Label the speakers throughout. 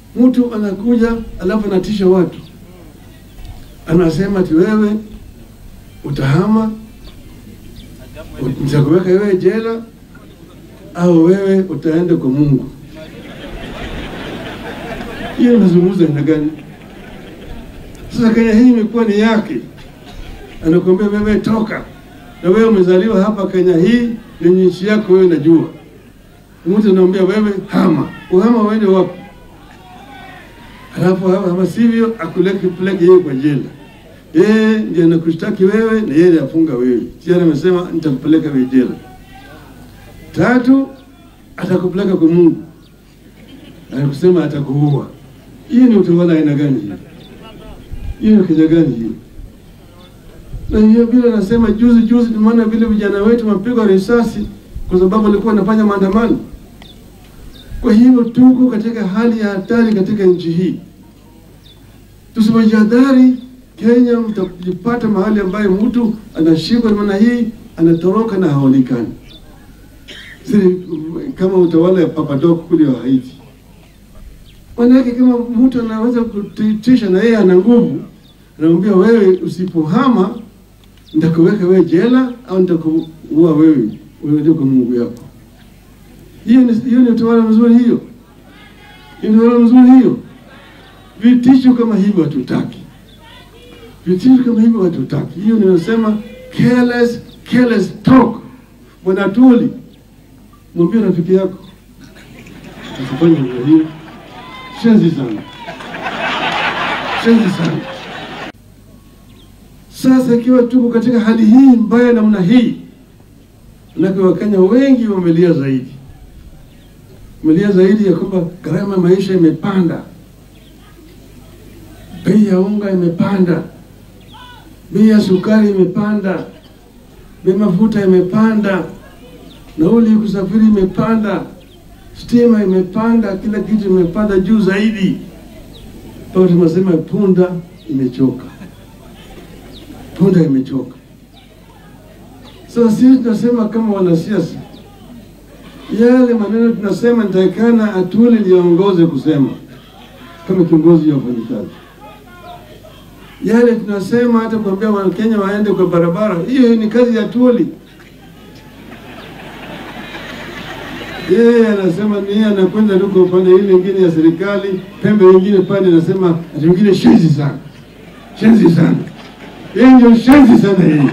Speaker 1: Mtu anakuja alafu anatisha watu, anasema ati wewe utahama, nitakuweka wewe jela au wewe utaenda kwa Mungu. Hiyo inazungumza aina gani? Sasa Kenya hii imekuwa ni yake, anakuambia wewe toka, na wewe umezaliwa hapa Kenya hii, ni nchi yako wewe, najua. Mtu anaambia wewe hama, uhama uende wapi? Halafu hama sivyo, akuleke peleke yeye kwa jela. Yeye ndiye anakushtaki wewe na yeye afunga wewe. Tayari amesema nitakupeleka wewe jela. Tatu, atakupeleka kwa Mungu, anakusema atakuua. Hiyo ni utawala aina gani hiyo? Hiyo ni Kenya gani hiyo? Na hiyo vile nasema juzi juzi, tumeona vile vijana wetu wamepigwa risasi kwa sababu walikuwa wanafanya maandamano. Kwa hivyo tuko katika hali ya hatari katika nchi hii. Tusipojihadhari, Kenya mtajipata mahali ambayo mtu anashikwa namna hii, anatoroka na haonekani, si kama utawala ya Papadok kule wa Haiti. Manake kama mtu anaweza kutisha na yeye ana nguvu, anamwambia wewe, usipohama nitakuweka wewe jela au nitakuua wewe, wewe ndio kwa Mungu yako. Hiyo ni hiyo ni utawala mzuri hiyo? Ni utawala mzuri hiyo? Vitisho kama hivyo hatutaki, vitisho kama hivyo hatutaki. Hiyo ninasema careless, careless talk. Bwana Tuli, mwambie rafiki yako asifanye hivyo hiyo. Shenzi sana, shenzi sana. Sasa ikiwa tuko katika hali hii mbaya namna hii, manake Wakenya wengi wamelia zaidi, wamelia zaidi ya kwamba gharama ya maisha imepanda, bei ya unga imepanda, bei ya sukari imepanda, bei mafuta imepanda, nauli ya kusafiri imepanda, stima imepanda, kila kitu imepanda juu zaidi, mpaka tunasema punda imechoka punda imechoka. Sasa sisi tunasema kama wanasiasa, yale maneno tunasema nitakana Atuli liongoze kusema kama kiongozi wa wafanyikazi, yale tunasema hata kuambia Wakenya waende kwa barabara, hiyo ni kazi ya Atuli. Yeye anasema ni anakwenda tuko upande ile ingine ya serikali, pembe nyingine pande anasema ati wengine shenzi sana, shenzi sana hii ndio shenzi sana hii.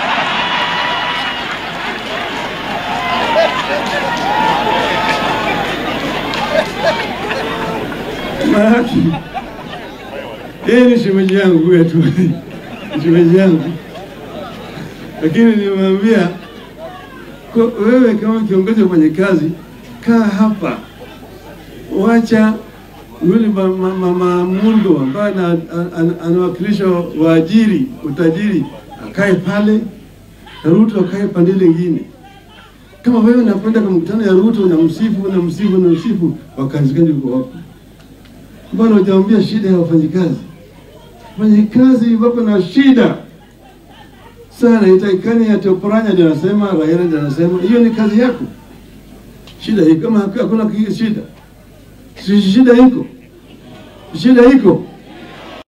Speaker 1: Maanake hii ni shemeji yangu huyu tu, shemeji yangu, lakini nimemwambia wewe, kama kiongozi wa kazi, kaa hapa, wacha yule mama Murgo ambaye anawakilisha waajiri utajiri akae pale na Ruto akae pande lingine. Kama wewe unakwenda kwa mkutano ya Ruto na msifu na msifu na msifu, wakazi gani uko hapo? Mbona hujamwambia shida ya wafanyikazi? Wafanyikazi wako na shida sana, itaikani ya Toporanya ndio anasema, Raila ndio anasema, hiyo ni kazi yako. Shida hii kama hakuna shida si shida iko, shida iko.